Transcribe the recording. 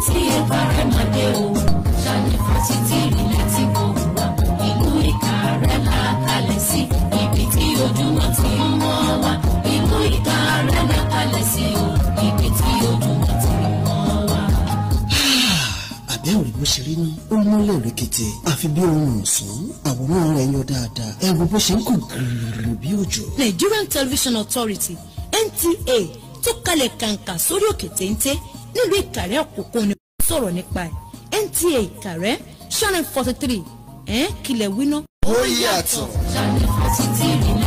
tí Ìkàrẹ́ máa dé o ṣàlẹ̀ fásitì ìrìnlẹ̀ tí kò wá ìlú Ìkàrẹ́ la kalẹ̀ sí ibi tí ojúmọ́ ti ń mọ́ wá ìlú Ìkàrẹ́ la kalẹ̀ sí o ibi tí ojúmọ́ ti ń mọ́ wá. àbẹ́ òrí bó ṣe rí ní ó mọ́lẹ̀ rẹ̀kẹ̀tẹ̀ àfi bí ohun ọ̀sán àwòrán rẹ̀ yọ dáadáa ẹ wo bó ṣe ń kàn gírírí bí òjò. Nigerian Television Authority NTA tó kalẹ̀ kàǹkà sórí òkè téńté nílùú Ìkàrẹ́ Àkókò ni wọ́n sọ̀rọ̀ nípa ẹ̀ NTA Ìkàrẹ́ channel forty three ẹ̀ kílẹ̀ wíná. ó yàtọ̀. ṣàlẹ̀ fásitì ìrìnlẹ̀